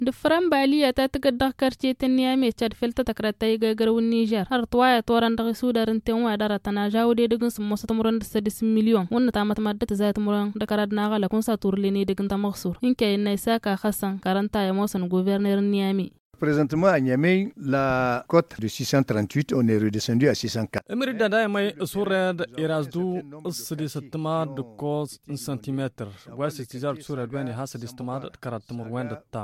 Dufran baliya ta tagadda karce ta niyame chad filta takrata yi gagarwin Niger har tuwaya toran da su da rinten wa dara tana jawo dai digin sun mosa tamuran da sadis miliyon wannan ta mata madda ta zai tamuran da karad na gala kun sa turle ne digin ta maksur in ke yin naisa ka Hassan karanta ya mosan gouverneur Niamey Présentement à Niamey, la cote de 638, on est redescendu à 604. Emir da dai mai sured irazdu sidi satma de cos centimeter. Wa sistijar sured wani hasa distma da karat mur wanda ta.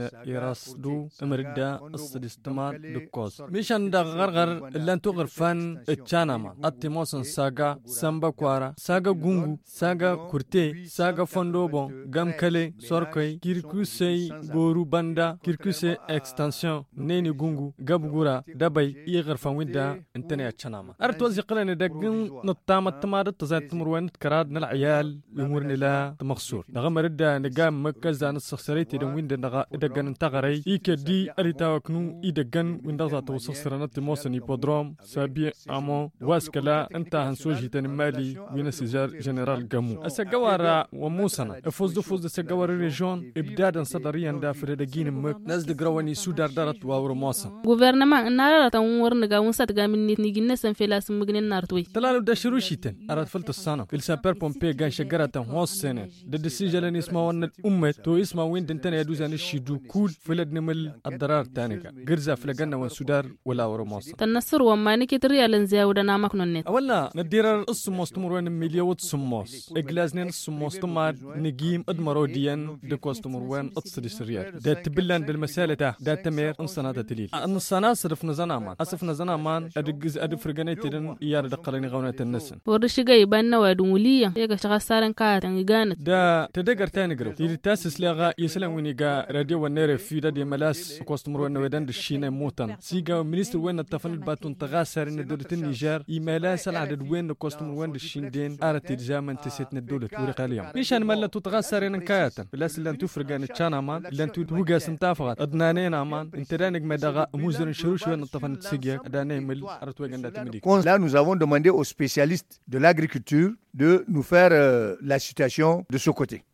Irazdu emir da sidi stma de cos. Mishan da gargar lan tu garfan chanama. Attimosan saga samba kwara, saga gungu, saga kurte, saga fondobo, gamkale, sorkoy, kirkusei, goru banda, kirkusei ex extension neni gungu gabgura dabai iya garfan winda intana ya canama art wazi qilani dagin nutama tamada tazat murwan karad nal ayal yumurni la tmakhsur daga marida nigam makkaza nasakhsariti dan winda daga dagan tagarai ike di arita waknu idagan winda za to sakhsarana timosan hipodrom sabi amo waskala anta hansoji tan mali wina sijar general gamu asagawara wa musana fuzdu fuzdu sagawara region ibdadan sadariyan da fere da ginin mak nazd grawani sudar darat wawro mosa gouvernement nara ta wor naga won sat gamin ni ginne san fela sum mugnin nartoy talalu da shiru shiten arat falta sana il saper pompe gan shagara ta hos sene da decision isma wan ummet to isma win din tane yaduza ni shidu kul filad nimal addarar taniga girza flaganna wan sudar wala wawro mosa tan nasr wa ma nike triyalan ziyaw da na maknon net wala nadirar usmos tumurwan miliyawat sumos iglaznen sumos tumad nigim admaro diyan de kostumurwan atsidi siriyat da tibillan del masalata da tamir in sana da tilil an sana sirf na zana man asif na zana man adigiz adi firgane tidin iyar da qalani gauna tannasin wor shiga iban na wadun wuliya ya ga shaga saran ka tan gana da ta dagar ta ni garo tiri tasis laga yislan wini ga radio wa nere fi da de malas kostumur wa wedan da shine motan siga minister wa tafan batun tagasar ni dolatin niger imala sal adad wen kostumur wa da shinden arati zaman tisit na dolat wuri qaliyam nishan malla tu tagasar ni kayatan bilas lan tu firgane chana man lan tu huga sintafagat adnane man interanig medaga muzirin shirush wen tafan tsigia adane mil aratu ganda timidi Là, nous avons demandé aux spécialistes de l'agriculture de nous faire euh, la situation de ce côté.